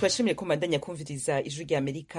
ndabashimiye ko mbandanya kumviriza ijwi rya amerika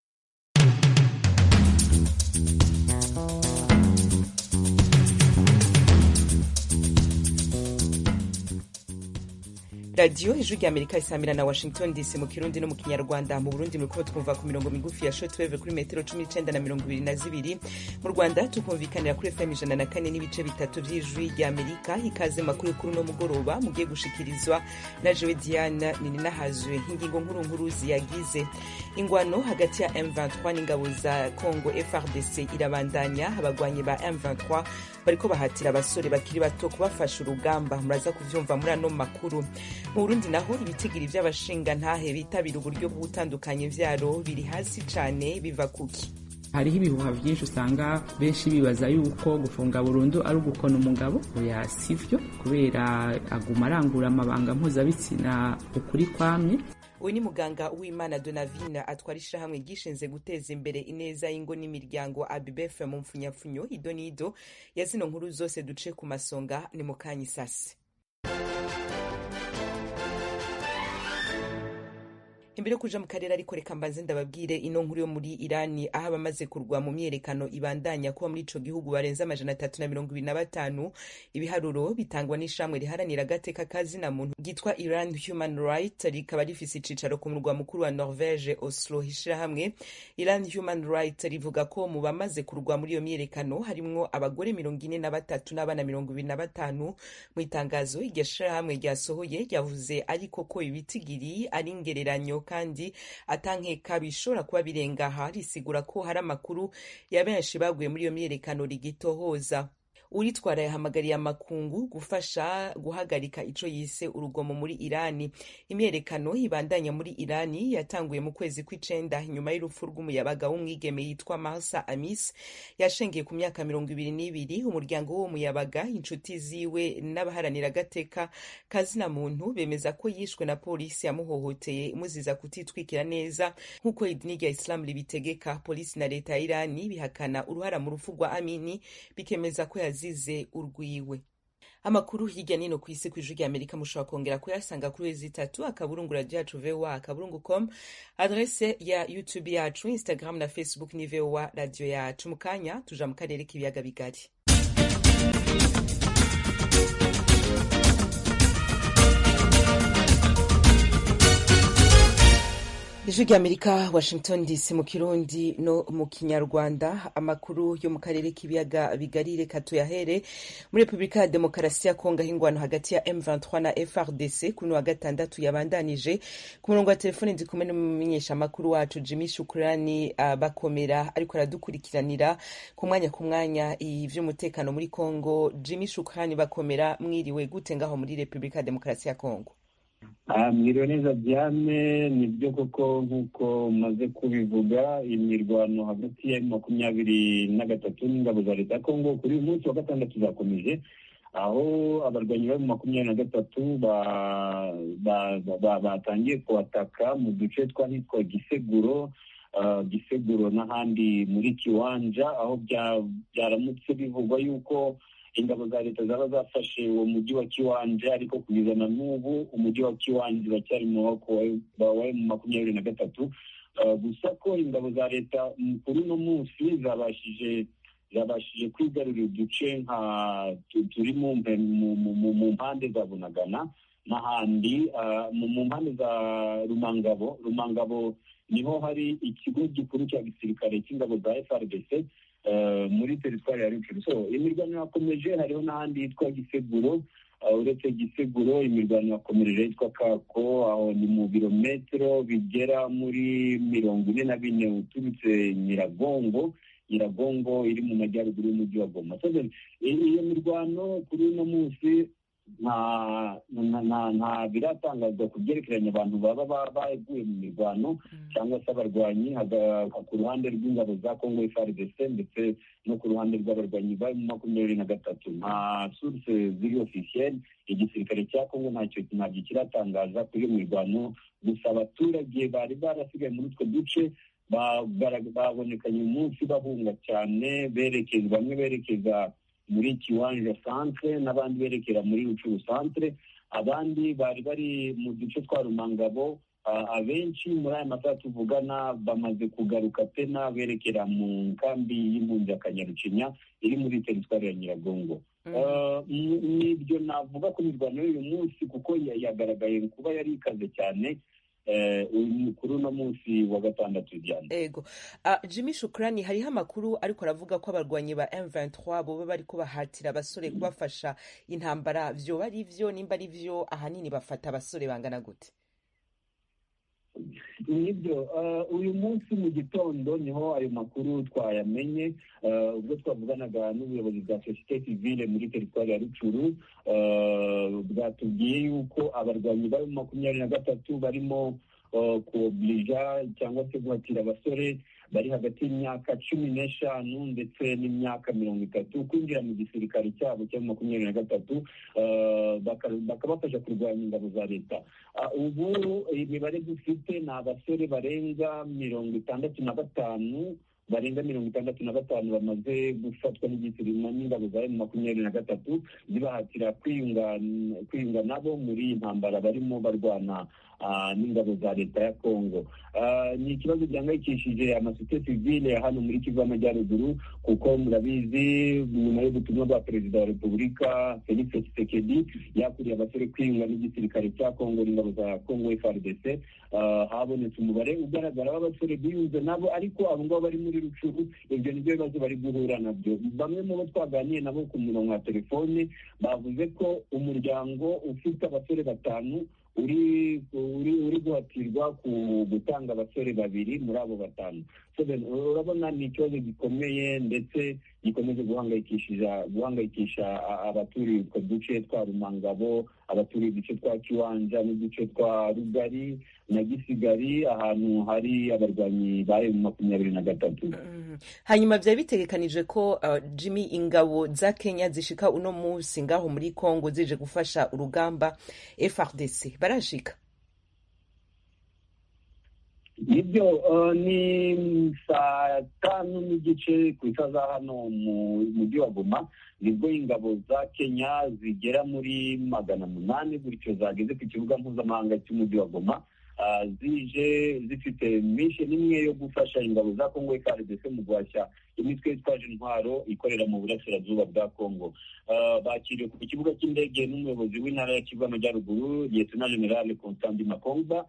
radiyo ijwi rya amerika isamira na washington dc mu kirundi no mu kinyarwanda mu burundi muriko twumva ku mirongo migufi ya shortwave kuri metero cumi n'icenda na mirongo ibiri na zibiri mu rwanda tukumvikanira kuri fm ijana na kane n'ibice bitatu vy'ijwi rya amerika ikaze makuru kuri uno mugoroba mugiye gushikirizwa na jewe diana nininahazwe ingingo nkuru nkuru ziyagize ingwano hagati ya m23 n'ingabo za congo frdc irabandanya abagwanyi ba m23 bariko bahatira abasore bakiri bato kubafasha urugamba muraza kuvyumva muri ano makuru mu burundi naho ibitigiri vy'abashinga ntahe bitabira uburyo bw'ubutandukanye vyaro biri hasi cane biva kuki hariho ibihuha vyinshi usanga benshi bibaza yuko gufunga burundu ari ugukona umugabo oya sivyo kubera aguma arangura amabanga mpuzabitsina ukuri kwamye uyu ni muganga w'imana donavine atwara ishyirahamwe ryishinze guteza imbere ineza y'ingo n'imiryango abibefe mu mpfunyapfunyo ido n'ido ya zino nkuru zose duce ku masonga ni mu kanya isasi imbere yo kuja mu karere ariko reka mbanze ndababwire ino nkuru yo muri irani aho abamaze kurwa mu myerekano ibandanya kuba muri ico gihugu barenze amajana atatu na mirongo ibiri na batanu ibiharuro bitangwa n'ishamwe riharanira agateka kazina muntu ryitwa iran human right rikaba rifise icicaro ku murwa mukuru wa norvege oslo ishirahamwe iran human right rivuga ko mu bamaze kurwa muri iyo myerekano harimwo abagore mirongo ine na batatu n'abana mirongo ibiri na batanu mu itangazo iryo shirahamwe ryasohoye ryavuze ariko ko ibitigiri ari ingereranyo kandi atankeka bishobora kuba birengaha risigura ko hari amakuru ya benshi baguye muri iyo myiyerekano rigitohoza uritwara yahamagariye amakungu gufasha guhagarika ico yise urugomo muri irani imyerekano ibandanya muri irani yatanguye mu kwezi kw'icenda nyuma y'urupfu rw'umuyabaga w'umwigeme yitwa marsa amis yashengeye ku myaka mirongo ibiri n'ibiri umuryango w'uwo muyabaga inshuti ziwe n'abaharanira agateka kazina muntu bemeza ko yishwe na polisi yamuhohoteye imuziza kutitwikira neza nk'uko idini rya isilamu ribitegeka polisi na leta ya irani bihakana uruhara mu rupfu rwa amini bikemeza ko yazize urwiwe amakuru hirya nino ku isi ku ijwi rya amerika mushobora kongera kuyasanga kuri wezi itatu akaburungu radio yacu voa akaburungu com adrese ya youtube yacu instagram na facebook ni voa radio yacu mu kanya tuja mu karere k'ibiyaga bigari ijwi rya amerika washington dc mu kirundi no mu kinyarwanda amakuru yo mu karere k'ibiyaga bigari reka tuyahere muri repubulika ya demokarasi ya kongo aho ingwano hagati ya m23 na frdc kuri wa gatandatu yabandanije ku murongo wa telefone ndi kumwe n'umumenyeshamakuru wacu jimmy shukurani uh, bakomera ariko aradukurikiranira ku mwanya ku mwanya ivy'umutekano muri kongo jimmy shukurani bakomera mwiriwe gute ngaho muri repubulika ya demokarasi ya kongo mwiriwe neza diane nibyo koko nk'uko umaze kubivuga imirwano hagati ya makumyabiri na gatatu n'ingabo za leta ya kongo kuri uyu munsi wa gatandatu zakomeje aho abarwanyi bari mu makumyabiri na gatatu batangiye kubataka mu duce twahitwa giseguro giseguro n'ahandi muri kiwanja aho byaramutse bivugwa yuko ingabo za leta zaba zafashe uwo mujyi wa kiwanja ariko kugeza na n'ubu umujyi wa kiwanja uracyari mu maboko wa mu makumyabiri na gatatu gusa ko ingabo za leta kuri uno munsi zabashije zabashije kwigarurira uduce nka turi mu mpande za bunagana n'ahandi mu mpande za rumangabo rumangabo niho hari ikigo gikuru cya gisirikare cy'ingabo za frdc muri teritwari ya rucuru so imirwano yakomeje hariho n'ahandi hitwa giseguro uretse giseguro imirwano yakomereje yitwa kako aho ni mu birometero bigera muri mirongo ine na bine uturutse nyiragongo nyiragongo iri mu majyaruguru y'umujyi wa goma iyo mirwano kuri uno munsi nta biratangazwa ku byerekeranye abantu baba baguye mu mirwano cyangwa se abarwanyi ku ruhande rw'ingabo za kongo frdc ndetse no ku ruhande rw'abarwanyi bari mu makumyabiri na gatatu nta source ziri officielle igisirikare cya kongo ntacyo ntabyo kiratangaza kuri iyo mirwano gusa abaturage bari barasigaye muri utwo duce babonekanye uyu munsi bahunga cyane berekeza bamwe berekeza muri kiwanja centre n'abandi berekera muri rucuru centre abandi bari bari mu duce twa rumangabo abenshi muri aya masaha tuvugana bamaze kugaruka tena berekera mu nkambi y'impunzi ya kanyarucinya iri muri teritwari ya nyiragongo nibyo navuga ko imirwano y'uyu munsi kuko yagaragaye kuba yari ikaze cyane kuri uno munsi wa gatandatu ijyana ego jimmy shukurani hariho amakuru ariko aravuga ko abarwanyi ba M23 boba bari kubahatira abasore kubafasha intambara vyoba ari vyo nimba ari vyo ahanini bafata abasore bangana gute nibyo uyu munsi mu gitondo niho ayo makuru twayamenye ubwo twavuganaga n'ubuyobozi bwa sosiyete sivile muri teritwari ya rucuru bwatubwiye yuko abarwanyi bari makumyabiri na gatatu barimo kuoblija cyangwa se guhatira abasore bari hagati y'imyaka cumi n'eshanu ndetse n'imyaka mirongo itatu kwinjira mu gisirikare cyabo cya makumyabiri na gatatu bakabafasha kurwanya ingabo za leta ubu imibare dufite ni abasore barenga mirongo itandatu na batanu barenga mirongo itandatu na batanu bamaze gufatwa n'igisirima n'ingabo za emu makumyabiri na gatatu zibahatira kwiyunga nabo muri iyi ntambara barimo barwana n'ingabo za leta ya kongo ni ikibazo gihangayikishije amasosiyete sivile ya hano muri kivu y'amajyaruguru kuko murabizi nyuma y'ubutumwa bwa perezida wa repubulika felix tshisekedi yakuriye abasore kwiyunga n'igisirikare cya kongo n'ingabo za kongo frdc habonetse umubare ugaragara w'abasore biyunze nabo ariko abo ngabo bari muri rucuru ibyo nibyo bibazo bari guhura nabyo bamwe mu bo twaganiye nabo ku murongo wa telefone bavuze ko umuryango ufite abasore batanu uri uri uri guhatirwa ku gutanga abasore babiri muri abo batanu urabona ni ikibazo gikomeye ndetse gikomeje guhangayikisha guhangayikisha abaturiye utwo duce twa rumangabo abaturiye uduce twa kiwanja n'uduce twa rugari na gisigari ahantu hari abarwanyi ba emu makumyabiri na gatatu hanyuma byari bitegekanije ko jimmy ingabo za kenya zishika uno munsi ngaho muri congo zije gufasha urugamba frdc barashika nibyo ni saa tanu n'igice ku isaha za hano mu mujyi wa goma nibwo ingabo za kenya zigera muri magana munani gutyo zageze ku kibuga mpuzamahanga cy'umujyi wa goma zije zifite misheni imwe yo gufasha ingabo za kongo frdc mu guhashya imitwe yitwaje intwaro ikorera mu burasirazuba bwa kongo bakiriwe ku kibuga cy'indege n'umuyobozi w'intara ya kivu y'amajyaruguru liyetona generale constantin makomba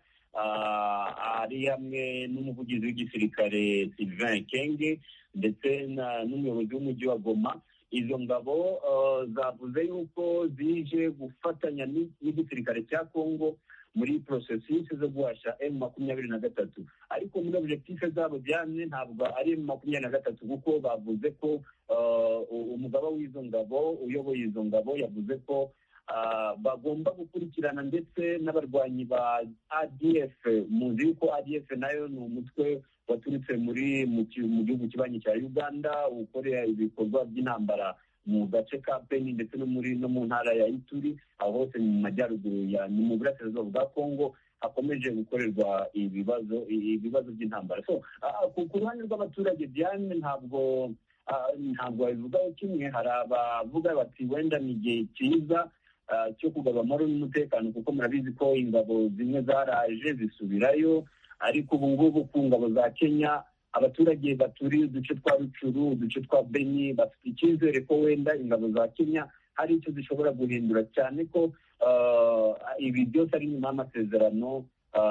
ari hamwe n'umuvugizi w'igisirikare sylvain kenge ndetse n'umuyobozi w'umujyi wa goma izo ngabo zavuze yuko zije gufatanya n'igisirikare cya kongo muri porosesisi zo guhashya emu makumyabiri na gatatu ariko muri objektife zabo byane ntabwo ari emu makumyabiri na gatatu kuko bavuze ko umugaba w'izo ngabo uyoboye izo ngabo yavuze ko bagomba gukurikirana ndetse n'abarwanyi ba adf muzi yuko adf nayo ni umutwe waturutse muri mu gihugu kibanyi cya uganda ukorera ibikorwa by'intambara mu gace ka beni ndetse no muri no mu ntara ya ituri aho hose mu majyaruguru ya ni mu burasirazuba bwa kongo hakomeje gukorerwa ibibazo ibibazo by'intambara so ku ruhande rw'abaturage diane ntabwo ntabwo babivugaho kimwe hari abavuga bati wenda ni igihe cyiza cyo kugaba amahoro n'umutekano kuko murabizi ko ingabo zimwe zaraje zisubirayo ariko ubu ngubu ku ngabo za kenya abaturage baturiye uduce twa rucuru uduce twa beni bafite icyizere ko wenda ingabo za kenya hari icyo zishobora guhindura cyane ko ibi byose ari nyuma y'amasezerano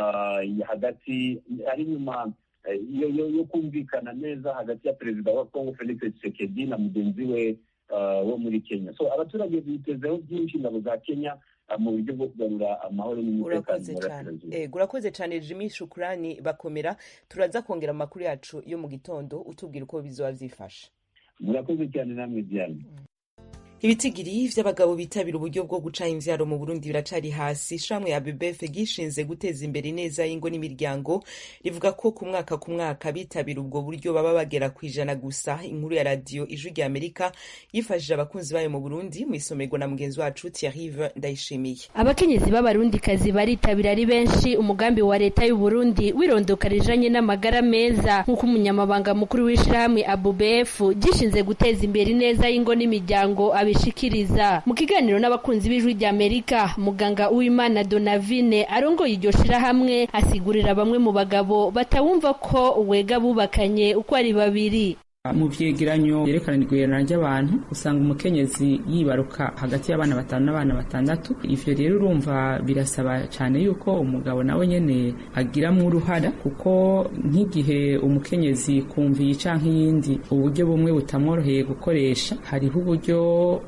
hagati ari nyuma yo kumvikana neza hagati ya perezida wa kongo felix tshisekedi na mugenzi we wo muri kenya so abaturage bitezeho byinshi ingabo za kenya mu buryo bwo kugarura amahoro n'umutekano mu burasirazuba urakoze cyane jimmy shukurani bakomera turaza kongera amakuru yacu yo mu gitondo utubwira uko bizoba byifashe murakoze cyane namwe diane ibitigiri vy'abagabo bitabira uburyo bwo guca imvyaro mu burundi biracari hasi ishamwe ya bbf gishinze guteza imbere neza y'ingo n'imiryango rivuga ko ku mwaka ku mwaka bitabira ubwo buryo baba bagera ku ijana gusa inkuru ya radiyo ijwi rya amerika yifashije abakunzi bayo mu burundi mu isomerwa na mugenzi wacu thierrive ndayishimiye abakenyezi b'abarundikazi baritabira ari benshi umugambi wa leta y'uburundi wirondoka rijanye n'amagara meza nk'uko umunyamabanga mukuru w'ishirahamwe abubf gishinze guteza imbere neza y'ingo n'imiryango abishikiriza mu kiganiro n'abakunzi b'ijwi rya amerika muganga uwimana donavine arongoye iryo shirahamwe asigurira bamwe mu bagabo batawumva ko wega bubakanye uko ari babiri mu vyegeranyo vyerekana igwirana ry'abantu usanga umukenyezi yibaruka hagati y'abana batanu n'abana batandatu ivyo rero urumva birasaba cane yuko umugabo nawe nyene agiramwo uruhara kuko nk'igihe umukenyezi kumviye canke iyindi uburyo bumwe butamworoheye gukoresha hariho uburyo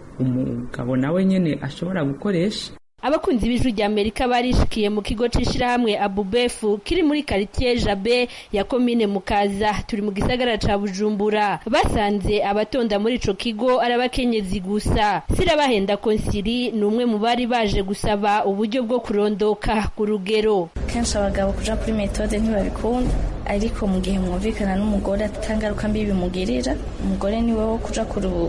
umugabo nawe nyene ashobora gukoresha abakunzi b'ijwi rya amerika barishikiye mu kigo c'ishirahamwe abubefu kiri muri karitiye jabe ya komine mukaza turi mu gisagara ca bujumbura basanze abatonda muri ico kigo ari abakenyezi gusa sirabahenda konsiri ni umwe mu bari baje gusaba uburyo bwo kurondoka ku rugero kenshi abagabo kuja kuri metode ntibabikunda ariko mu gihe mwumvikana n'umugore atangaruka mbi bimugirira umugore ni wo kuja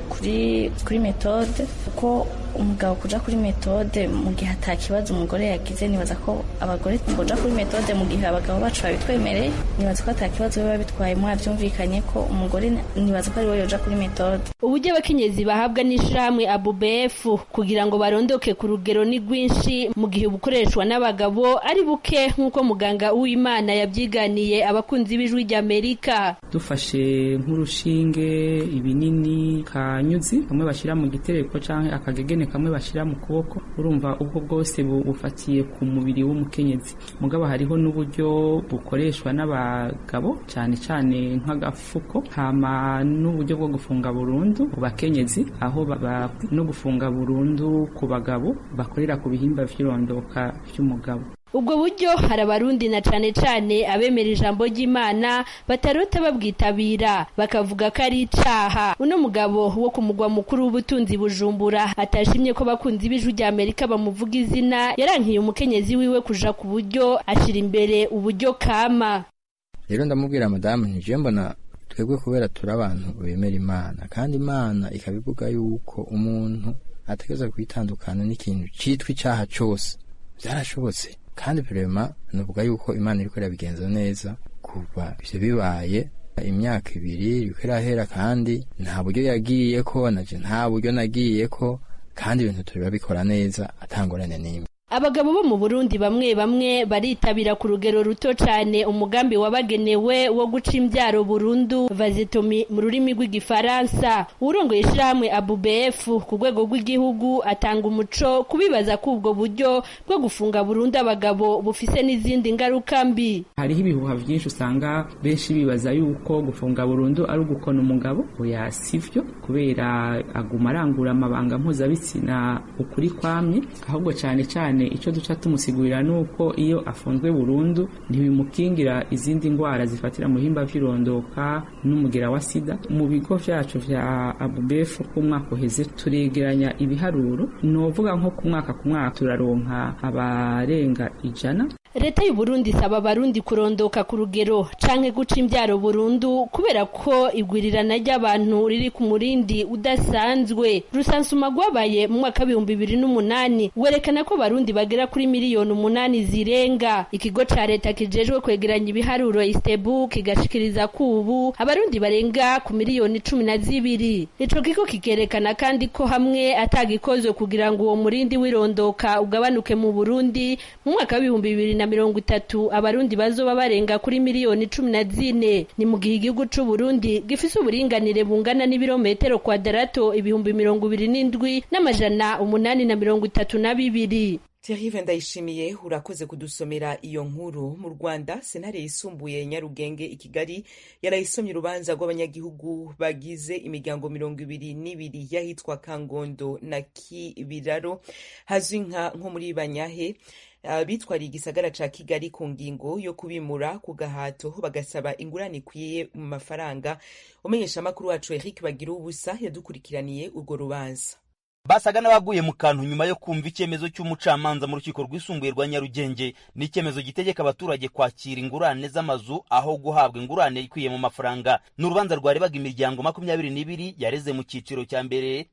kuri kuri metode kuko umugabo kuja kuri metode mu gihe ata kibazo umugore yagize nibaza ko abagore kuja kuri metode mu gihe abagabo bacu babitwemereye nibaza ko ata kibazo biba bitwaye mwavyumvikanye ko umugore nibaza ko ari we yoja kuri metode uburyo abakenyezi bahabwa n'ishirahamwe abubf kugira ngo barondoke ku rugero ni rwinshi mu gihe bukoreshwa n'abagabo ari buke nk'uko muganga w'imana yabyiganiye abakunzi b'ijwi ry'amerika dufashe nk'urushinge ibinini kanyuzi kamwe bashyira mu gitereko canke akagegene kamwe bashyira mu kuboko urumva ubwo bwose bufatiye ku mubiri w'umukenyezi mugabo hariho n'uburyo bukoreshwa n'abagabo cyane cyane nk'agafuko hama n'uburyo bwo gufunga burundu ku bakenyezi aho no gufunga burundu ku bagabo bakorera ku bihimba vy'irondoka vy'umugabo ubwo buryo hari abarundi na cane cane abemera ijambo ry'imana batarota babwitabira bakavuga ko ari icaha uno mugabo wo ku mugwa mukuru w'ubutunzi bujumbura atashimye ko bakunzi b'ijwi rya amerika bamuvuga izina yarankiye umukenyezi wiwe kuja ku buryo ashira imbere uburyo kama rero ndamubwira madamu nije mbona twebwe kubera turi abantu bemera imana kandi imana ikabivuga yuko umuntu ategereza kwitandukana n'ikintu citwa icaha cose vyarashobotse kandi vrema nuvuga yuko imana iriko irabigenza neza kuva ivyo bibaye imyaka ibiri iriko irahera kandi nta buryo yagiyeko naje nta buryo nagiyeko kandi ibintu turabikora neza atangorane n'imwe abagabo bo mu burundi bamwe bamwe baritabira ku rugero ruto cyane umugambi wabagenewe wo guca imbyaro burundu vazitomi mu rurimi rw'igifaransa urongoye ishyirahamwe abubf ku rwego rw'igihugu atanga umuco kubibaza ko ubwo buryo bwo gufunga burundu abagabo bufise n'izindi ngaruka mbi hariho ibihuha byinshi usanga benshi bibaza yuko gufunga burundu ari ugukona umugabo oya sivyo kubera aguma arangura amabanga mpuzabitsina ukuri kwamye ahubwo cyane cyane icyo duca tumusigurira ni uko iyo afunzwe burundu ntibimukingira izindi ndwara zifatira mu bihimba by'irondoka n'umugera wa sida mu bigo vyacu vya abubefu k'umwaka uheze turegeranya ibiharuro novuga nko ku mwaka ku mwaka turaronka abarenga ijana leta y'uburundi isaba abarundi kurondoka ku rugero canke guca imbyaro burundu kubera ko igwirirana ry'abantu riri ku murindi udasanzwe rusansuma rwabaye mu mwaka w'ibihumbi bibiri n'umunani werekana ko abarundi bagera kuri miliyoni umunani zirenga ikigo ca leta kijejwe kwegeranya ibiharuro istebu kigashikiriza ko ubu abarundi barenga ku miliyoni cumi na zibiri ico kigo kikerekana kandi ko hamwe atagikozwe kugira ngo uwo murindi w'irondoka ugabanuke mu burundi mu mwaka w'ibihumbi bibiri na mirongo itatu abarundi bazoba barenga kuri miliyoni cumi na zine ni mu gihe igihugu c'uburundi gifise uburinganire bungana n'ibirometero kwadarato ibihumbi mirongo ibiri n'indwi n'amajana umunani na mirongo itatu na bibiri Thierry ndayishimiye urakoze kudusomera iyo nkuru mu Rwanda sentare yisumbuye Nyarugenge i Kigali yarayisomye urubanza rw'abanyagihugu bagize imiryango mirongo ibiri n'ibiri y'ahitwa Kangondo na Kibiraro hazwi nka nko muri Banyahe Uh, bitwariye igisagara ca Kigali ku ngingo yo kubimura ku gahato bagasaba ingurane ikwiye mu mafaranga umenyesha amakuru wacu Eric Bagira ubusa yadukurikiraniye urwo rubanza basaga n'abaguye mu kantu nyuma yo kumva icyemezo cy'umucamanza mu rukiko rwisumbuye rwa Nyarugenge ni icyemezo gitegeka abaturage kwakira ingurane z'amazu aho guhabwa ingurane ikwiye mu mafaranga ni urubanza rwarebaga imiryango makumyabiri n'ibiri yareze mu cyiciro cya mbere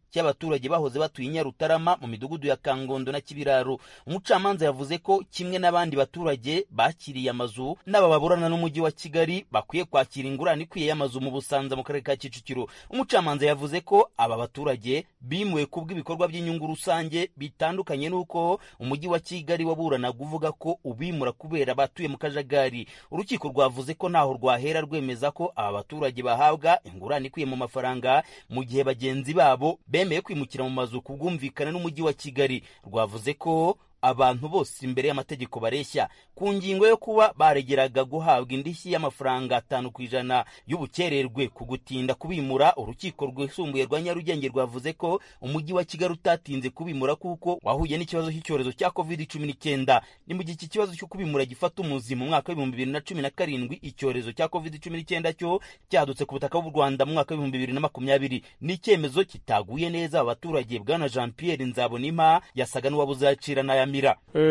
cy'abaturage bahoze batuye i nyarutarama mu midugudu ya kangondo na kibiraro umucamanza yavuze ko kimwe n'abandi baturage bakiriye amazu n'aba baburana n'umujyi wa kigali bakwiye kwakira ingurane ikwiye y'amazu mu busanza mu karere ka kicukiro umucamanza yavuze ko aba baturage bimuwe kubw'ibikorwa by'inyungu rusange bitandukanye n'uko umujyi wa kigali waburanaga uvuga ko ubimura kubera batuye mu kajagari urukiko rwavuze ko ntaho rwahera rwemeza ko aba baturage bahabwa ingurane ikwiye mu mafaranga mu gihe bagenzi babo bemeye kwimukira mu mazu ku bwumvikane n'umujyi wa kigali rwavuze ko abantu bose imbere y'amategeko bareshya ku ngingo yo kuba baregeraga guhabwa indishyi y'amafaranga atanu ku ijana y'ubukererwe ku gutinda kubimura urukiko rwisumbuye rwa nyarugenge rwavuze ko umujyi wa kigali utatinze kubimura kuko wahuye n'ikibazo cy'icyorezo cya covid cumi n'icyenda ni mu gihe iki kibazo cyo kubimura gifata umuzi mu mwaka w'ibihumbi bibiri na cumi na karindwi icyorezo cya covid cumi n'icyenda cyo cyadutse ku butaka bw'u rwanda mu mwaka w'ibihumbi bibiri na makumyabiri ni icyemezo kitaguye neza aba baturage bwana jean pierre nzabonima yasaga n'uwabuzacira n'ayamira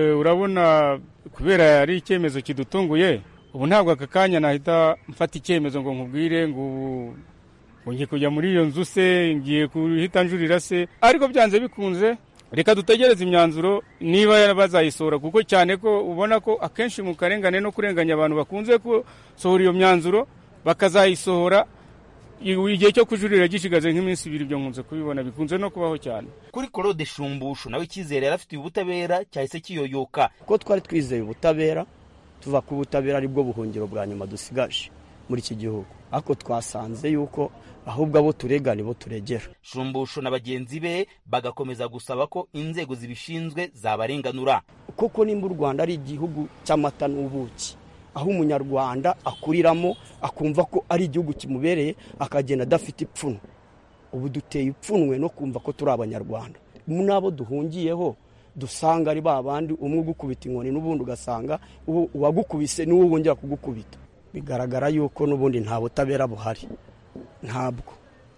urabona kubera ari icyemezo kidutunguye ubu ntabwo aka kanya nahita mfata icyemezo ngo nkubwire ngo ubu ngiye kujya muri iyo nzu se ngiye guhita njurira se ariko byanze bikunze reka dutegereze imyanzuro niba bazayisohora kuko cyane ko ubona ko akenshi mu karengane no kurenganya abantu bakunze gusohora iyo myanzuro bakazayisohora igihe cyo kujurira gishigaje nk'iminsi ibiri ibyo nkunze kubibona bikunze no kubaho cyane kuri korode shumbushu nawe icyizere yari afitiye ubutabera cyahise kiyoyoka kuko twari twizeye ubutabera tuva ku butabera aribwo buhungiro bwa nyuma dusigaje muri iki gihugu ariko twasanze yuko ahubwo abo turega nibo turegera shumbushu na bagenzi be bagakomeza gusaba ko inzego zibishinzwe zabarenganura kuko nimba u rwanda ari igihugu cy'amata n'ubuki aho umunyarwanda akuriramo akumva ko ari igihugu kimubereye akagenda adafite ipfunwe ubu duteye ipfunwe no kumva ko turi abanyarwanda n'abo duhungiyeho dusanga ari ba bandi umwe ugukubita inkoni n'ubundi ugasanga uwagukubise niwe wongera kugukubita bigaragara yuko n'ubundi nta butabera buhari ntabwo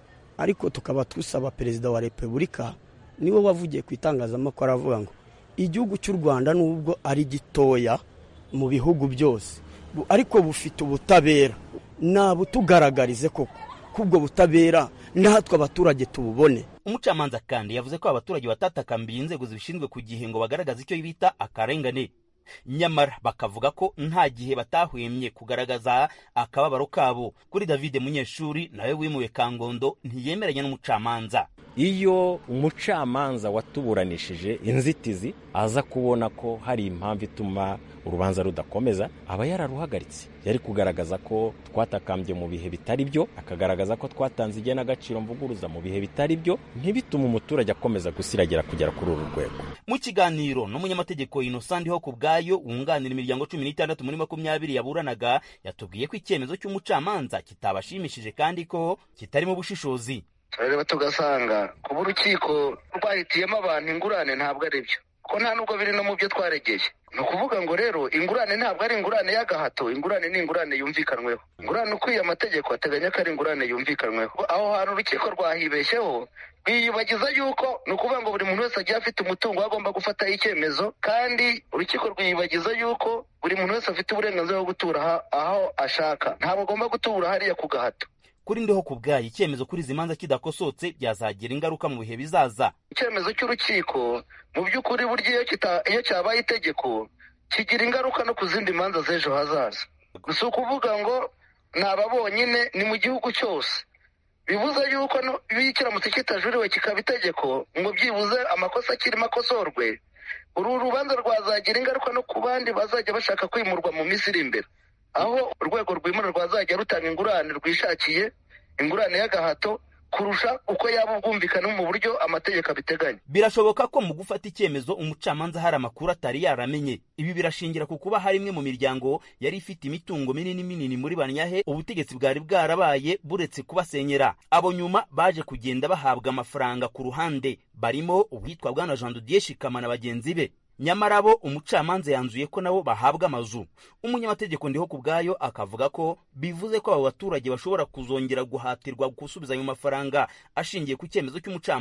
ariko tukaba dusaba perezida wa repubulika niwe wavugiye ku itangazamakuru aravuga ngo igihugu cy'u rwanda nubwo ari gitoya mu bihugu byose ariko bufite ubutabera nabutugaragarize koko ko ubwo butabera natwe abaturage tububone umucamanza kandi yavuze ko abaturage batatakambiye inzego zibishinzwe ku gihe ngo bagaragaze icyo bita akarengane nyamara bakavuga ko nta gihe batahwemye kugaragaza akababaro kabo kuri david munyeshuri nawe wimuwe kangondo ntiyemeranya n'umucamanza iyo umucamanza watuburanishije inzitizi aza kubona ko hari impamvu ituma urubanza rudakomeza aba yararuhagaritse yari kugaragaza ko twatakambye mu bihe bitari byo akagaragaza ko twatanze igenagaciro mvuguruza mu bihe bitari byo ntibitume umuturage akomeza gusiragira kugera kuri uru rwego mu kiganiro n'umunyamategeko innocent ho ku bwayo wunganira imiryango cumi n'itandatu muri makumyabiri yaburanaga yatubwiye ko icyemezo cy'umucamanza kitabashimishije kandi ko kitarimo ubushishozi turareba tugasanga kuba urukiko rwahitiyemo abantu ingurane ntabwo ari byo ko nta nubwo biri no mu byo twaregeye ni ukuvuga ngo rero ingurane ntabwo ari ingurane y'agahato ingurane ni ingurane yumvikanweho ingurane ukwiye amategeko ateganya ko ari ingurane yumvikanweho aho hantu urukiko rwahibeshyeho rwiyibagiza yuko ni ukuvuga ngo buri muntu wese agiye afite umutungo agomba gufataho icyemezo kandi urukiko rwiyibagiza yuko buri muntu wese afite uburenganzira bwo gutura aho ashaka ntabwo agomba gutura hariya ku gahato kuri ndiho ku bwayo icyemezo kuri izi manza kidakosotse byazagira ingaruka mu bihe bizaza icyemezo cy'urukiko mu by'ukuri burya iyo cyabaye itegeko kigira ingaruka no ku zindi manza z'ejo hazaza si ukuvuga ngo ni aba bonyine ni mu gihugu cyose bibuze yuko iyo kiramutse kitajuriwe kikaba itegeko ngo byibuze amakosa akirimo akosorwe uru rubanza rwazagira ingaruka no ku bandi bazajya bashaka kwimurwa mu minsi iri imbere aho urwego rwimura rwazajya rutanga ingurane rwishakiye ingurane y'agahato kurusha uko yaba ubwumvikane mu buryo amategeko abiteganya birashoboka ko mu gufata icyemezo umucamanza hari amakuru atari yaramenye ibi birashingira ku kuba hari imwe mu miryango yari ifite imitungo minini minini muri banyahe ubutegetsi bwari bwarabaye buretse kubasenyera abo nyuma baje kugenda bahabwa amafaranga ku ruhande barimo uwitwa bwana jean didier shikama na bagenzi be nyamara bo umucamanza yanzuye ko nabo bahabwa amazu umunyamategeko ndiho ku bwayo akavuga ko bivuze ko abo baturage bashobora kuzongera guhatirwa gusubiza ayo mafaranga ashingiye ku cyemezo cy'umucamanza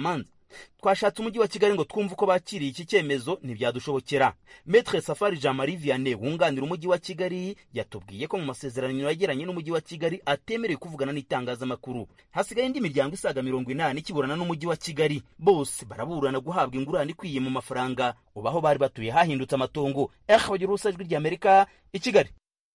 twashatse umujyi wa kigali ngo twumve uko bakiriye iki cyemezo ntibyadushobokera metre safari jean marie vianney wunganira umujyi wa kigali yatubwiye ko mu masezerano yagiranye n'umujyi wa kigali atemerewe kuvugana n'itangazamakuru hasigaye indi miryango isaga mirongo inani ikiburana n'umujyi wa kigali bose baraburana guhabwa ingurane ikwiye mu mafaranga ubu aho bari batuye hahindutse amatongo eh bagira urusa ijwi ry'amerika i kigali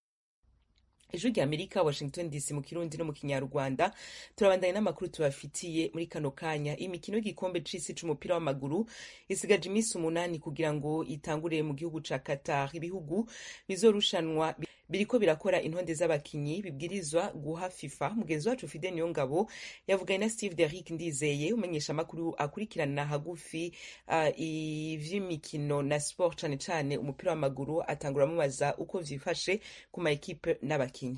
ijwi rya amerika washington dc mu kirundi no mu kinyarwanda turabandanye n'amakuru tubafitiye muri kano kanya imikino y'igikombe c'isi c'umupira w'amaguru isigaje iminsi umunani kugira ngo itangure mu gihugu ca qatar ibihugu bizorushanwa biriko birakora intonde z'abakinyi bibwirizwa guha fifa mugenzi wacu fide niyo ngabo yavuganye na steve derick ndizeye umenyesha amakuru akurikirana hagufi uh, ivy'imikino na sport cane cane umupira w'amaguru atangura amubaza uko vyifashe ku ma ekipe n'abakinyi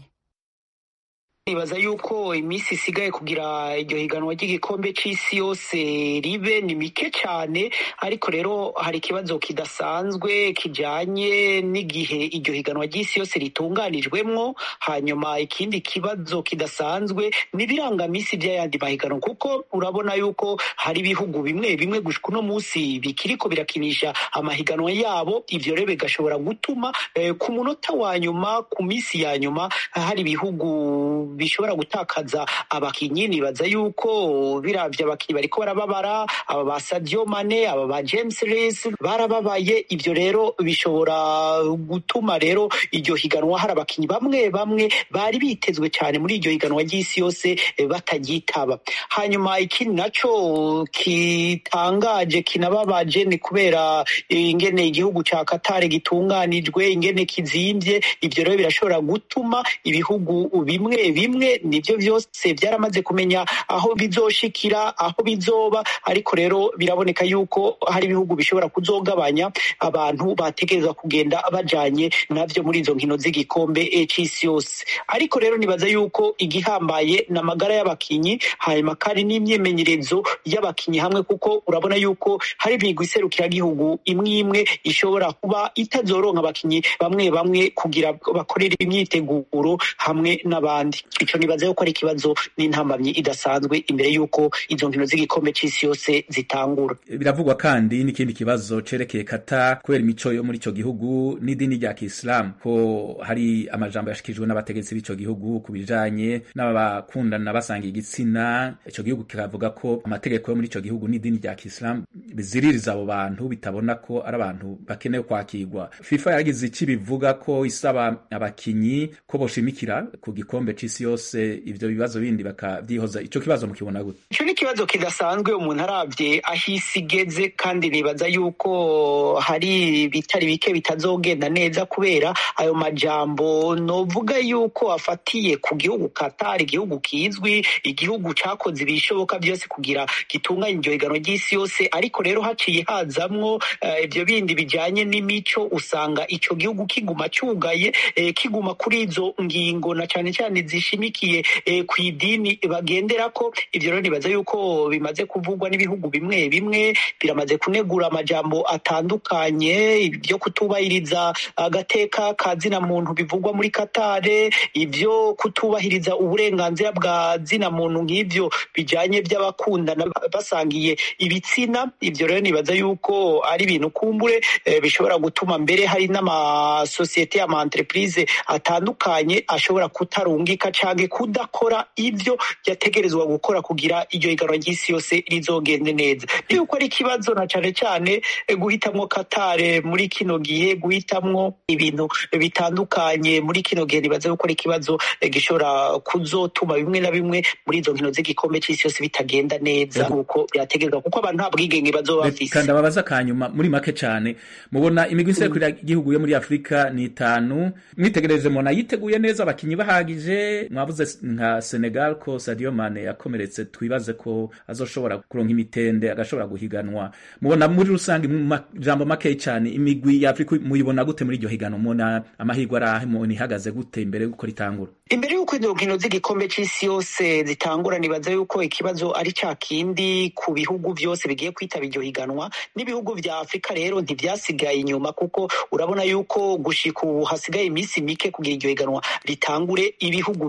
nibaza yuko iminsi isigaye kugira iryo higanwa ry'igikombe c'isi yose ribe ni mike cyane ariko rero hari ikibazo kidasanzwe kijanye n'igihe iryo higanwa ry'isi yose ritunganijwemwo hanyuma ikindi kibazo kidasanzwe n'ibirangamisi by'ayandi mahiganwa kuko urabona yuko hari ibihugu bimwe bimwe gushika uno munsi bikiriko birakinisha amahiganwa yabo ivyo rero bigashobora gutuma eh, ku munota wa nyuma ku minsi ya nyuma hari ibihugu bishobora gutakaza abakinyi nibaza yuko biravye abakinyi bariko barababara aba ba Sadio Mane aba ba James Rees barababaye ivyo rero bishobora gutuma rero iryo higanwa hari abakinyi bamwe bamwe bari bitezwe cyane muri iryo higanwa ry'isi yose batagitaba hanyuma ikindi naco kitangaje kinababaje ni kubera ingene igihugu ca Qatar gitunganijwe ingene kizimvye ivyo rero birashobora gutuma ibihugu bimwe bimwe nivyo vyose byaramaze kumenya aho bizoshikira aho bizoba ariko rero biraboneka yuko hari ibihugu bishobora kuzogabanya abantu bategerezwa kugenda bajanye navyo muri izo nkino z'igikombe c'isi yose ariko rero nibaza yuko igihambaye ni amagara y'abakinyi hanyuma kandi n'imyimenyerezo y'abakinyi hamwe kuko urabona yuko hari imigwi iserukiragihugu imwe imwe ishobora kuba itazoronka abakinyi bamwe bamwe kugira bakorere imyiteguro hamwe n'abandi ico nibaza yuko ari ikibazo n'intambamyi idasanzwe imbere yuko izo nkino z'igikombe c'isi yose zitangura biravugwa kandi n'ikindi kibazo cerekeye kata kubera imico yo muri ico gihugu n'idini rya kisilamu ko hari amajambo yashikirijwe n'abategetsi b'ico gihugu ku bijanye n'abakundana basanga igitsina ico gihugu kikavuga ko amategeko yo muri ico gihugu n'idini rya kisilamu biziririza abo bantu bitabona ko ari abantu bakenewe kwakirwa fifa yaragize ici bivuga ko isaba abakinyi ko boshimikira ku gikombe c'isi yose ivyo bibazo bindi bakavyihoza ico kibazo mukibona gute ico ni ikibazo kidasanzwe umuntu aravye aho isi igeze kandi nibaza yuko hari bitari bike bitazogenda neza kubera ayo majambo novuga yuko afatiye ku gihugu Qatar igihugu kizwi igihugu cakoze ibishoboka byose kugira gitunganye iryo higanwa ry'isi yose ariko rero haciye hazamwo ivyo uh, bindi bijanye n'imico usanga ico gihugu kiguma cugaye eh, kiguma kuri izo ngingo na cane cane zishimikiye eh, ku idini bagenderako ivyo rero nibaza yuko bimaze kuvugwa n'ibihugu bimwe bimwe biramaze kunegura amajambo atandukanye ibyo kutubahiriza agateka ka zina muntu bivugwa muri Katare ivyo kutubahiriza uburenganzira bwa zina muntu nk'ivyo bijanye by'abakundana basangiye ibitsina ivyo rero nibaza yuko ari ibintu kumbure eh, bishobora gutuma mbere hari n'amasosiyete y'ama entreprise atandukanye ashobora kutarungika canke kudakora ivyo yategerezwa gukora kugira iryo higanwa ry'isi yose rizogende neza yuko ari ikibazo na cane cane guhitamwo katare muri kino gihe guhitamwo ibintu bitandukanye muri kino gihe nibaza yuko ari ikibazo gishobora kuzotuma bimwe na bimwe muri izo nkino z'igikombe c'isi yose bitagenda neza nk'uko byategerezwa kuko abantu nta bwigenge bazoba bafise kandi ababaza kanyuma muri make cane mubona imigwi iserukira igihugu yo muri afurika ni itanu mwitegereje mubona yiteguye neza abakinyi bahagije mwavuze nka senegal ko sadio mane yakomeretse twibaze ko azoshobora kuronka imitende agashobora guhiganwa mubona muri rusange mu majambo makeyi cyane imigwi ya afurika muyibona gute muri iryo higanwa mubona amahirwe ari ahe mubona ihagaze gute imbere y'uko ritangura imbere y'uko izo nkino z'igikombe c'isi yose zitangura nibaza yuko ikibazo ari ca kindi ku bihugu vyose bigiye kwitaba iryo higanwa n'ibihugu vya afurika rero ntivyasigaye inyuma kuko urabona yuko gushika ubu hasigaye iminsi mike kugira iryo higanwa ritangure ibihugu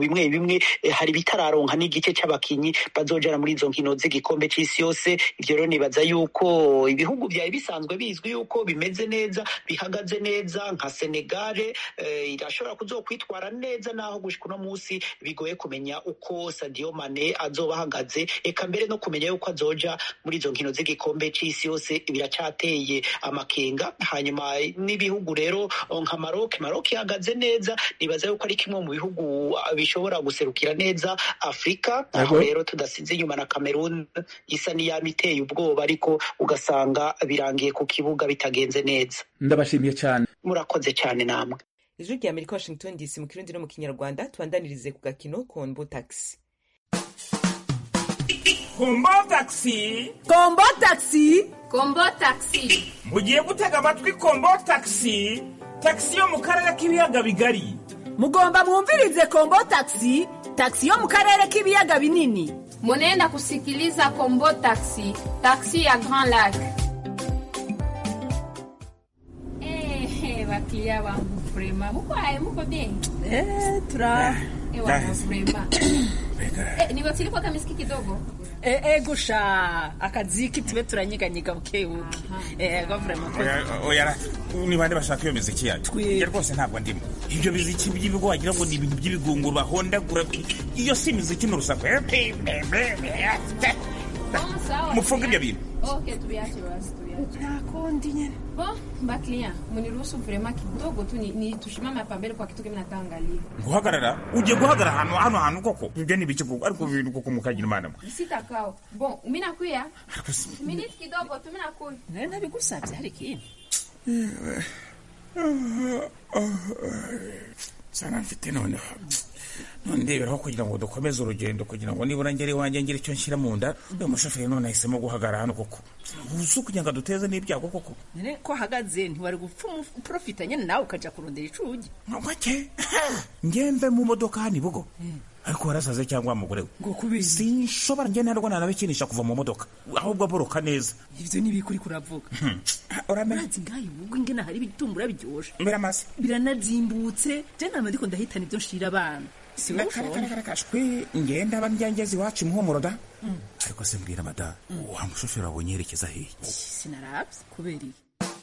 bimwe bimwe eh, hari bitararonka n'igice c'abakinyi bazojana muri izo nkino z'igikombe c'isi yose ivyo rero nibaza yuko ibihugu vyari bisanzwe bizwi yuko bimeze neza bihagaze neza nka senegale eh, irashobora kuzokwitwara neza naho gushika uno musi bigoye kumenya uko sadio mane azoba ahagaze eka mbere no kumenya yuko azoja muri izo nkino z'igikombe c'isi yose biracateye amakenga hanyuma n'ibihugu rero nka maroc maroc ihagaze neza nibaza yuko ari kimwe mu bihugu ah, bishobora guserukira neza afurika aho Yego. rero tudasize inyuma na cameroon isa n'iyaba iteye ubwoba ariko ugasanga birangiye ku kibuga bitagenze neza ndabashimiye cyane murakoze cyane namwe ijwi rya amerika washington dc mu kirundi no mu kinyarwanda tubandanirize ku gakino kombo taxi kombo taxi kombo taxi kombo taxi mugiye gutega amatwi kombo taxi taxi yo mu karere k'ibiyaga bigari mugomba mwumvirize kombo taxi taxi yo mu karere k'ibiyaga binini munenda kusikiliza kombo taxi taxi ya grand lac Eh, baklia wangu vrema muko aye muko bien eh, tura Eh, wana vrema Eh, niwatilikuwa kamiski kidogo eh, eh, gusha akaziki tube turanyeganyega bukebuke eh, gavurema oya ni bande bashaka iyo miziki yacu njye rwose ntabwo ndimo ibyo biziki by'ibigo wagira ngo ni ibintu by'ibigunguru bahondagura iyo si imiziki ni urusaku Bon, sawa mufunge ibyo bintu okay tubiache basi tubiache nakondi nyene bon baklia muniruhusu vrema kidogo tu ni, ni tushimame hapa mbele kwa kitu kimi nataangalia guhagarara ugiye guhagarara hano hano hantu koko ibyo ni ibiki koko ariko ibintu koko mukagira imana mwe sitakao bon mi nakuya minute kidogo tu mi nakuya nawe nabigusabye hari ikindi sana mfite noneho none ndeberaho kugira ngo dukomeze urugendo kugira ngo nibura ngere iwanjye ngire icyo nshyira mu nda uyu mushoferi none ahisemo guhagarara hano koko uzi kugira ngo aduteze n'ibyago koko nene ko ahagaze ntiwari gupfa umuprofita nyine nawe ukaja kurondera icugi make ngembe mu modoka hano ibugo ariko warasaze cyangwa wa mugore we ngo kubizi sinshobora njye ntabwo nanabikinisha kuva mu modoka ahubwo aboroka neza ivyo ni bikuri kuravuga uramenya urazi ngaho ubwo ingene hari ibitumbura biryoshe biramaze biranazimbutse je nama ndiko ndahitana ivyo nshira abana si wowe ushobora karakashwe ngenda aba njyangezi iwacu imuhumuro da ariko se mbwira mada wa mushoferi wabonye yerekeza hehe sinaravye kubera iki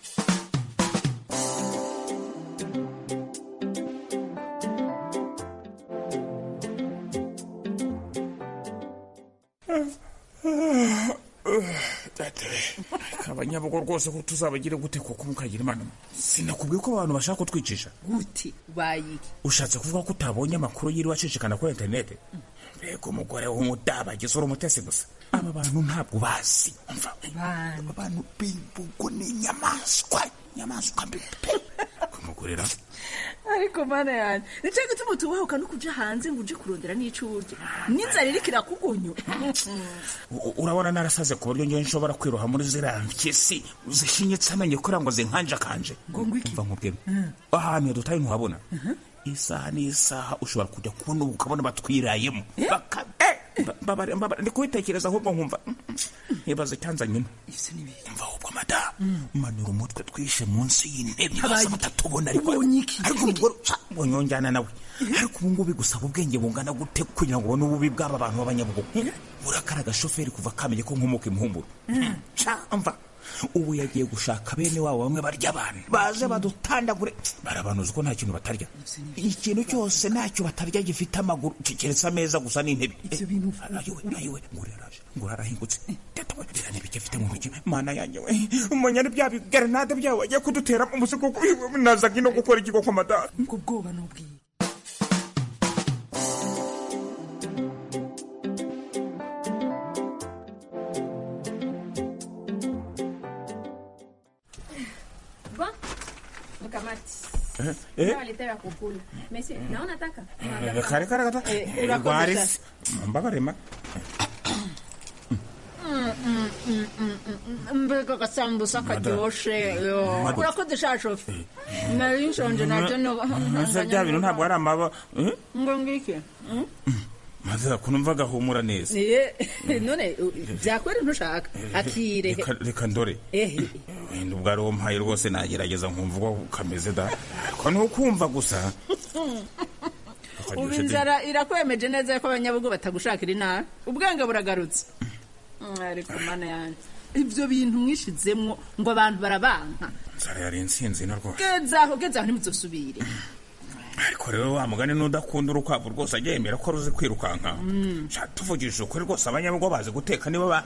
abanyabugo rwose ko tuzabagire gute kuko mukagira imana sinakubwiye ko abantu bashaka kutwicisha gute bayiki ushatse kuvuga ko utabonye amakuru yiriwe acicikana kuri interinete mbega umugore w'umudabagizi uri umutesi gusa aba bantu ntabwo bazi umva aba bantu b'imbugo ni inyamaswa inyamaswa mbi pe kumugurira ariko mana yanjye nico gituma tubahuka no kuja hanze ngo uje kurondera n'ico urya n'inzara iriko irakugonyo U- urabona narasaze ku buryo ngewe nshobora kwiroha muri ziriya mpyisi zishinyitse amenyo kugira ngo zinkanjakanje mva nkubwire ahantu dutaye ntuhabona isaha n'isaha ushobora kujya kubona ubu ukabona batwirayemo Baka- eh, ba- babare- babare- ndi kubitekereza ahubwo nkumva mm, mm, nkibaza icyanzanye ino mva ahubwo mada manura umutwe twishe munsi y'intebe Habaye basa batatubona ariko ariko umugore ca, ubonye wonjyana nawe ariko ubu ngubu bigusaba ubwenge bungana gute kugira ngo ubone ububi bw'aba bantu b'abanyabugogo urakara agashoferi kuva kamenye ko nkomoka imuhumuro ca mva ubu yagiye gushaka bene wabo bamwe barya abantu baze badutandagure barabanuza ko nta kintu batarya ikintu cyose ntacyo batarya gifite amaguru keretse ameza gusa n'intebe ayiwe ayiwe nguri yaraje nguri arahingutse teta we biriya n'ibiki afite mu ntoki mana yanjye we umenya ni bya bigarenade byawe wagiye kudutera umuzigo nazaga ino gukora iki koko madamu ubwo bwoba n'ubwiye bon mkamati Eh, eh. nawaletea kukula mesi naona taka kare kare kata Eh, urakoze rwarisi mbabarema mbega agasambusa karyoshe yo Madu. urakoze sha shofe nari nshonje nabyo ese bya bintu ntabwo ari amaba eh? ngo ngiki maze kunumva gahumura neza Iye, none byakwera ntushaka akire Reka- reka ndore ehe wenda ubwo ari uwo mpaye rwose nagerageza nkumva uko kameze da ariko ni ukumva gusa ubu karyoshye de. inzara irakwemeje neza ko abanyabugo batagushakira inabi ubwenge buragarutse Mm, ariko mana yanjye ibyo bintu mwishizemwo ngo abantu barabanka inzara yari insinzi na rwose gezaho gezaho ntimuzosubire ariko rero wa mugani n'udakunda urukwavu rwose ajya yemera ko ruzi kwirukanka Mm. Sha, tuvugishije ukuri rwose abanyabugo bazi guteka nibo ba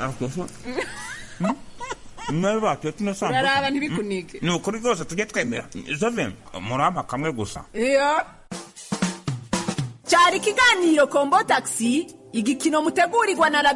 nawe batuye tunasambuka uraraba ntibikunike ni ukuri rwose tujye twemera jove murampa kamwe gusa iyo cyari ikiganiro kombo taxi igikino mutegurirwa na